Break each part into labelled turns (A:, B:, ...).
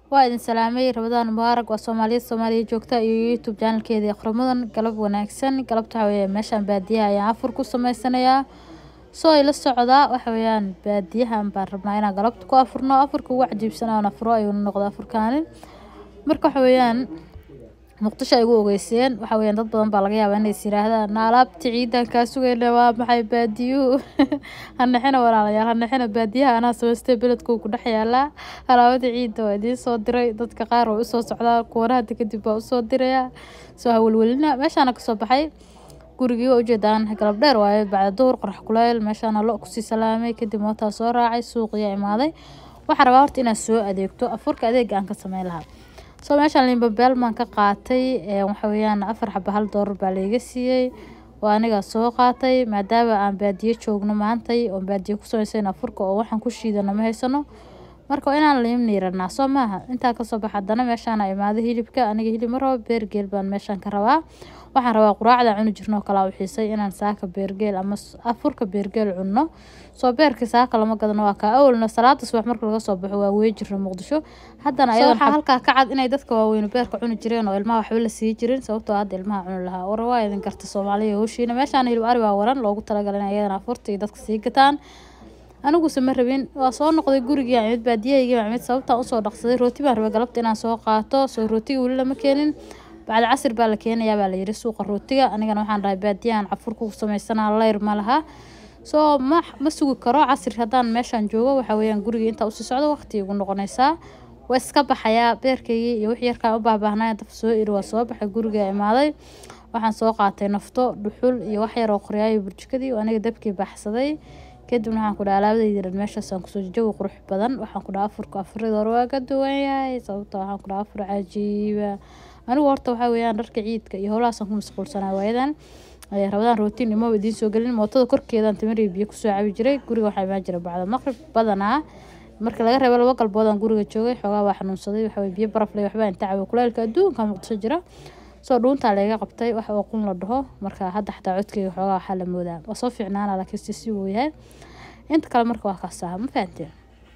A: waa idin salaamay rabadaan mubaarak waa soomaaliyad soomaaliya joogta iyo youtube janalkeedii aqramadan galab wanaagsan galabta waxa weeye meeshaan baadiyaha ayaan afur ku sameysanayaa soo ila socdaa waxa weeyaan baadiyahan baan rabnaa inaan galabta ku afurno afurka ugu cajiibsanaa oon afuro ayuuna noqda afurkaanin marka waxa weeyaan muqdisho ay ugu ogeyseen waxa weeyaan dad badan baa laga yaabaa inay is yiraahdaan na alaabta ciidan kaa sugayna waa maxay baadiyuhu hanexina walaalayaal hanexina baadiyaha anaa samaystay beledkuu ku dhex yaalaa alaabada ciidda waa idiin soo diray dadka qaar waa usoo socdaa kuwana hadda kadib baa usoo diraya soo hawelwelina meeshaana kasoo baxay gurigii waa ujeedaan galab dheer waaye bacda duhur qorax kuleyl meeshaana lo kusii salaamay kadib mootaa soo raacay suuqiya imaaday waxaa rabaa horta inaad soo adeegto afurka adeega aan ka sameyn lahaa soo meeshaan limbabeel maan ka qaatay waxa weeyaan afar xaba hal doolar baa layga siiyey oo anigaa soo qaatay maadaama aan baadiyo joogno maantay oon baadiyo ku sameysayna afurka oo waxaan ku shiidano ma haysano marka waa inaan liim niiranaa soo maaha intaa kasoo baxa haddana meeshaana imaado hilibka aniga hilib ma rabo beergeel baan meeshaan ka rabaa waxaan rabaa quraacda cuni jirno kalaa u xiisay inaan saaka beergeel ama afurka beergeel cunno soo beerka saaka lama gadano waa kaa awalna salaada subax marka laga soo baxo waa wey jirna muqdisho haddana ayada waxaa halkaa ka cad inay dadka waaweyne beerka cuni jireen oo ilmaha waxba la sii jirin sababtoo hadda ilmaha cuni lahaa war waa idin garta soomaaliya howshiina meeshaan hilib ari baa waran loogu talagalay in ayadana afurta iyo dadka sii gataan aniguse ma rabin waa soo noqday gurigii mid baadiyahaygi mid sababtaan usoo dhaqsaday rooti baan rabay galabta inaan soo qaato soo rootiga weli lama keenin bacda casir baa la keenayaa baa layiri suuqa rootiga anigana waxaan dhahay baadiyahan cafurka ku sameysanaa leyr ma laha soo ma ma sugi karo casir haddaan meeshaan joogo waxa weeyaan gurigii intaa usii socdo waqti igu noqonaysaa waa iska baxayaa beerkaygii iyo wix yarkaan u baahbaahnaya daf soo iri waa soo baxay guriga imaaday waxaan soo qaatay nafto dhuxul iyo wax yar oo qoryaayo burjikadii aniga dabkii baxsaday kadibna waxaan ku dhaha alaabadaydi dhan meeshaasaan kusoo jawi qurux badan waxaan ku dhaha afurka afuradii hore waa ka duwan yahay sababta waxaan ku dhaha afur cajiiba anigu horta waxaa weeyaan dharka ciidka iyo howlahaasaan ku mashquulsanaa waayadan rabadaan rootiin imo idiin soo gelin mootada korkeedaan tamariya biyo kusoo cabi jiray guriga waxaa imaan jira bacda maqrib badanaa marka laga reebo laba galboodaan guriga joogay xoogaa waa xanuunsaday waxaweye biyo barafle waxbaa inta cabi kuleylka adduunka muqdisho jira soo dhuuntaa layga qabtay wax oo qun la dhaho marka hadda xataa codkeyga xoogaa waxaa la moodaa waa soo fiicnaana laakiin si si wuu yahay inta kale marka waa kaasaha ma fahanteen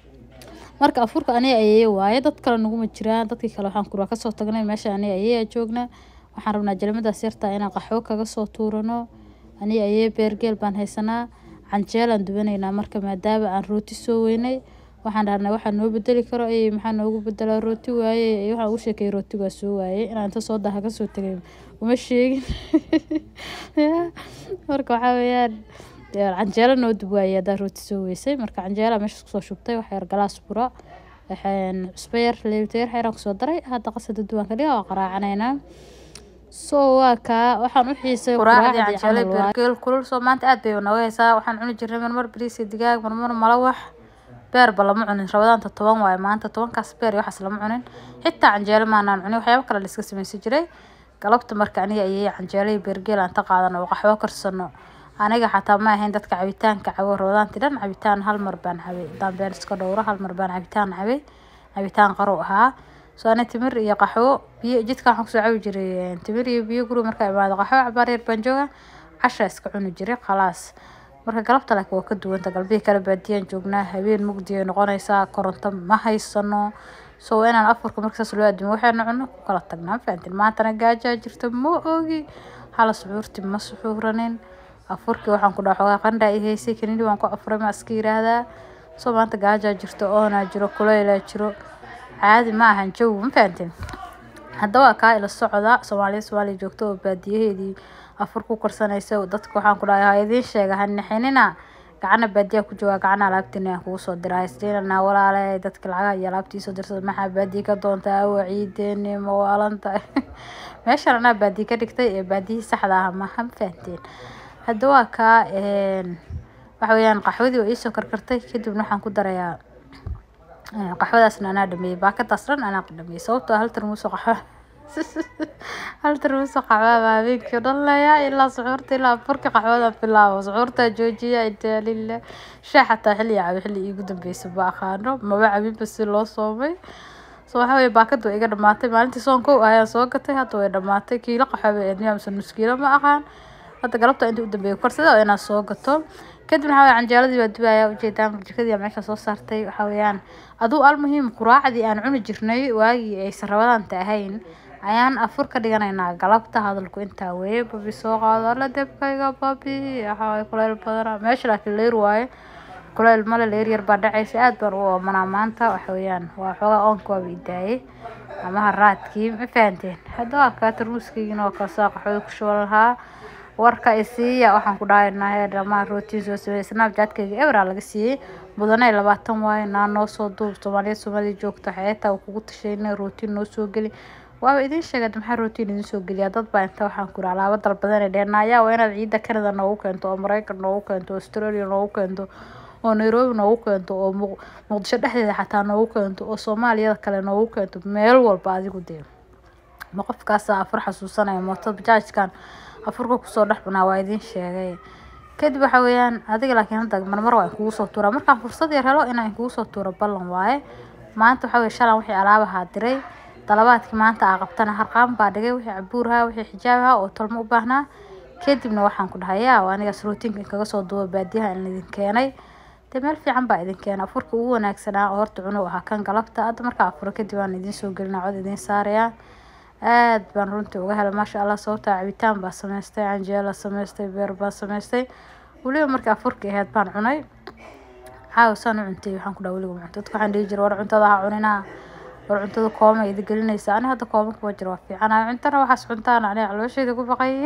A: marka afurka aniga ayeeye waaye dad kale naguma jiraan dadkii kale waxaan kuraa kasoo tagnay meesha aniga ayeeyaa joogna waxaan rabnaa jelmadaas yartaa inaan qaxwo kaga soo tuurano aniga ayee beergeel baan haysanaa canjeelaan dubanaynaa marka maadaama aan rooti soo weynay waxaan dhahnay waxaa noo bedeli karo ay maxaa noogu bedelaa rooti waaye waxaan ugu sheekayay rooti waa soo waayey inaan inta soo daha kasoo tegay uma sheegin marka waxaa weeyaan canjeelo noo dub waayey haddaa rooti soo weysay marka canjeela meeshaas kusoo shubtay wax yar galaas bura cusbo yar leebita yar xeeraan kusoo daray hadda qasada duwaan ka dhiga waa qaraacanaynaa soo waa kaa waxaan u xiisay quraacdii canjeelo beergeel kulul soo maanta aad bay nooga haysaa waxaan cuni jirnay marmar bariis iyo digaag marmar malawax beerba lama cunin rabadaanta toban waaye maanta tobankaas beer iyo waxaas lama cunin xitaa canjeelo maanaan cunin waxyaabo kale la iska sameysan jiray galabta marka aniga ayay canjeelo iyo beergeel aan ta qaadano oo qaxwo karsano aniga xataa ma ahayn dadka cabitaanka cabo rabadaanti dhan cabitaan hal mar baan cabay hadaan been iska dhowro hal mar baan cabitaan cabay cabitaan qarow ahaa soo ani timir iyo qaxwo biyo jidka waxaan kusoo cabi jiray timir iyo biyo guriga markaa imaado qaxwo cabaar yar baan jooga cashaa iska cuni jiray khalaas marka galabta laakiin waa ka duwanta galbihii kale baadiyaan joognaa habeen mugdi ay noqonaysaa koronto ma haysano soo inaan afurka markasaas loo aadimo waxayna cuno ku kala tagnaa fahantin maantana gaajaa jirta ma ogi hala suxuurti ma suxuuranin afurkii waxaan ku dhaha xoogaa qandhaa i haysay kanini waan ku afuray ma iska yiraahdaa soo maanta gaajaa jirto oonaa jiro kuleylaa jiro caadi ma ahan jawi ma fahantin haddaba waa kaa ila socda soomaaliya soomaaliya joogto oo baadiyaheedii afur ku karsanaysa dadka waxaan ku dhahay ha idiin sheega ha nixinina gacana baadiyaa ku jooga gacana alaabtiina aan kugu soo diraa isdeenanaa walaale dadka lacagaha iyo alaabtii soo dirsada maxaa baadiya ka doontaa awa ciideeni ma waalantahay meeshan anaa baadiya ka dhigtay ee baadiyihii saxda ah maha ma fahanteen hadda waa kaa waxa weeyaan qaxwadii waa iisoo karkartay kadibna waxaan ku darayaa qaxwadaasna anaa dhameeyey baakadaas dhan anaa dhameeyey sababtoo hal tarmuuso qaxwo hal tarmuuso qaxwaa baa habeenkii o dhan leeyaa ilaa suxuurta ilaa furka qaxwada bilaabo suxuurtaa joojiya intaa lila shaah xataa xilli cabi xilli iigu dambeysa ma aqaano maba cabinba si loo soomay so waxa weye baakada waa iga dhamaatay maalintii soonkow ayaan soo gatay hadda way dhamaatay kiilo qaxwo bay eedmiyaa mise nus kiilo ma aqaan hadda galabta inta u dambeeya korsada oo inaad soo gato kadib waxaa weye canjeeladii waa dubaya ujeedaan burjikadii meesha soo saartay waxaa weeyaan aduu almuhiim quraacdii aan cuni jirnay waagii aysan rabadaanta ahayn ayaan afur ka dhiganaynaa galabta hadalku intaa weeye babi soo qaado alla debkayga babi waxaa kuleyl badana meesha laakiin leer waaye kuleyl male leer yar baa dhacaysa aad baan u oomanaa maanta waxa weeyaan waa xoogaa oonka waaba idaayay ama haraadkii ma fahanteen hadda waa kaa tarmuuskaygiina waa kasaa qaxooda ku shuban lahaa warka isiiya waxaan ku dhahaynaa heer dhamaan rootiin soo sameeyay snapchatkayga ebra laga siiyey mudanay labaatan waaye naa noo soo duub soomaaliya soomaalida joogta xeetaa kugu tashayna rootiin noo soo geli waaba idiin sheegay maxaa rootiin idin soo geliyaa dad baa inta waxaan ku alaabo dalbadan ee dheenaayaa waa inaad ciidda canada noogu keento oo maraykan noogu keento oo australia noogu keento oo nairobi noogu keento oo muqdisho dhexdeeda xataa noogu keento oo soomaaliyada kale noogu keento meel walba adigu dee ma qofkaasa afur xasuusanaya mooto bajaajkan afurka kusoo dhex cunaa waa idiin sheegay kadib waxa weeyaan adiga laakiin hadda marmar waa inkugu soo tuuraa markaan fursad yar helo inaan inkugu soo tuuro ballan waaye maanta waxa weye shalan wixii alaabahaa diray dalabaadkii maanta aa qabtana harqaan baa dhigay wixii cabuuraha wixii xijaabaha oo tolmo u baahnaa kadibna waxaan ku dhahay yaa anigaas rootiinka inkaga soo duuba baadiyaha in idin keenay dee meel fiican baa idin keenay afurka ugu wanaagsanaa oo horta cunug ahaa kan galabta hadda markaa afuro kadib aan idiin soo gelinaa cod idiin saarayaa aad baan runtii uga helay maasha allah sababtaa cabitaan baa sameystay canjeela sameystay beer baa sameystay weliba markii afurka ahayd baan cunay caawa saan u cuntay waxaan ku dhaha weliga cunto dadka waxaan dhihi jiray war cuntada ha cuninaa war cuntada kooma idi gelinaysa ani hadda kooma kuma jiro waa fiicanayo cuntana waxaas cuntaan aniga caloosheeda ku baqay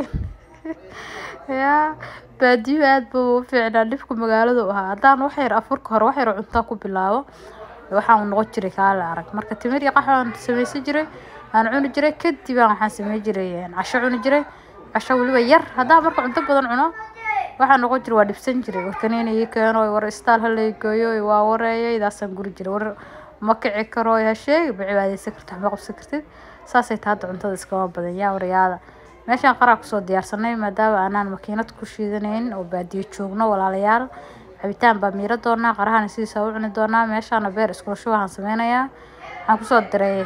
A: yaa baadiyo aad buu u fiicnaa dhibka magaalada u ahaa haddaan wax yar afurka hore wax yar cuntaa ku bilaabo waxaan noqon jiray kaale arag marka timir iyo qaxwaan sameysan jiray aan cuni jiray kadib aan waxaan samey jiray casho cuni jiray casho weliba yar haddaan marka cunto badan cuno waxaan noqon jiray waa dhibsan jiray warkaniina ii keeno war istaal halay gooyo waa wareeyay daasaan guri jiray war ma kici karo ha sheegi ma cibaadeysan kartid ma qabsan kartid saasay tahay hadda cuntada iskama badan yaa waryaada meeshaan qaraa kusoo diyaarsanay maadaama aanaan makiinad ku shiidanayn oo baadiyo joogno walaalayaal cabitaan baa miiro doonaa qarahana sidiisa u cuni doonaa meeshaana beer iskulasho waxaan sameynayaa waxaan kusoo diray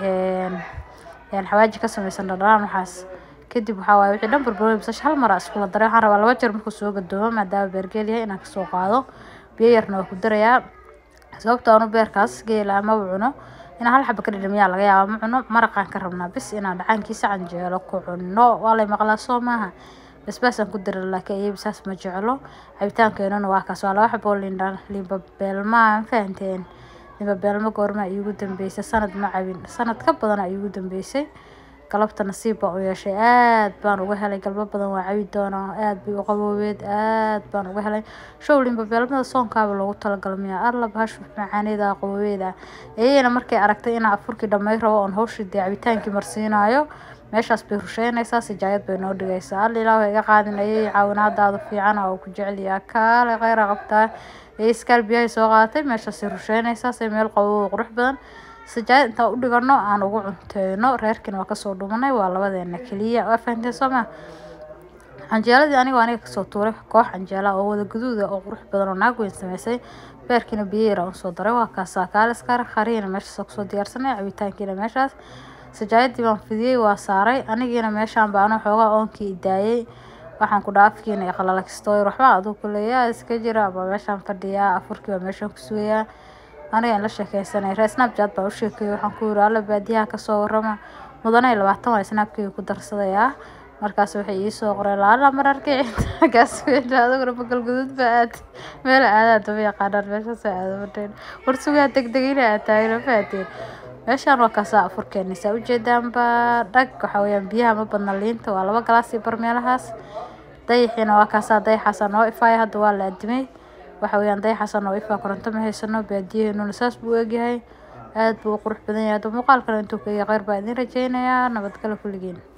A: xawaaji ka sameysan dhadhaan waxaas kadib waxaa waaye wixii dhan barbarooni basasha hal mar aa iskula daray waxaan rabaa laba jeer markuu soo gadoomo maadaama beergeel yahay inaan kasoo qaado biyo yarna waa ku darayaa sababta aanu beerkaas geela maba cuno inaan hal xaba ka dhidhamiyaa laga yaaba ma cuno maraqaan ka rabnaa bis inaan dhacaankiisa canjeelo ku cuno waa lay maqlaa soo maaha basbaasaan ku dara laakiin iyabi saas ma jeclo cabitaankeenuna waa kaas waa laba xabo lindhan limba beelmaa ma fahanteen limba beelma goorma iigu dambeysay sanad ma cabin sanad ka badana iigu dambeysay galabta nasiib baan u yeeshay aad baan uga helay galbo badan waa cabi doonaa aad bay u qaboobeed aad baan uga helay show limba beelmada soonkaaba loogu talagalmaya alla bahashu macaaneeda qaboobeeda iyagana markay aragtay inaa afurkii dhamay rabo oon hawshii dee cabitaankii marsiinayo meeshaas bay rusheynaysaa sijaayad bay noo dhigaysaa alla ilaah iga qaadinayay caawinaadaada fiican oo ku jecelyaa kaale kheyra qabtaa ee iskaal biyahay soo qaadatay meeshaasay rusheynaysaa say meel qaboobo qurux badan sijaayad intaan u dhigano aan ugu cunteyno reerkiina waa kasoo dhumanay waa labadeena keliya waa fahanteen soo maa canjeeladii anigoo aniga kasoo tuuray koox canjeela oo wada guduuda oo qurux badan oo naag weyn sameysay beerkiina biyo yar aan usoo daray waa kaasaa kaaliskar khariina meeshaas kusoo diyaarsanay cabitaankiina meeshaas sijaayadii baan fidiyey waa saaray anigiina meeshaan baa anoo xoogaa oonkii daayay waxaan ku dhaafkiina iyo qalalakistooyar waxbaa aduu ku leeyaa iska jira ama meeshaan fadhiyaa afurkii baa meeshaan ku sugayaa aniga in la sheekeysanay ree snapchat baa u sheekeeyay waxaan ku yiri alla baadiyaha kasoo warama mudanay labaatan waa snapkeyga ku darsadayaa markaas waxay iisoo qoreen laala mararkii markaas aduguna bagal guduud baa aad meel aadaad daba yaqaanaan meeshaas aada fadheen war sugaa degdegina aad taagna faateen meeshaan waa kaasaa afurkeena saa ujeedaanba dhag waxa weeyaan biyaha ma badna liinta waa laba galaas iyo barmeelahaas dayaxiina waa kaasaa dayaxaasa noo ifaaya hadda waa la adimay waxa weeyaan dayaxaasa noo ifaa koronto ma haysano baadiyaheenuna saas buu egyahay aad buu u qurux badan yahay hadda muuqaalkana intuu ka yahay kheyr baa idiin rajeynayaa nabadgalo kulligiin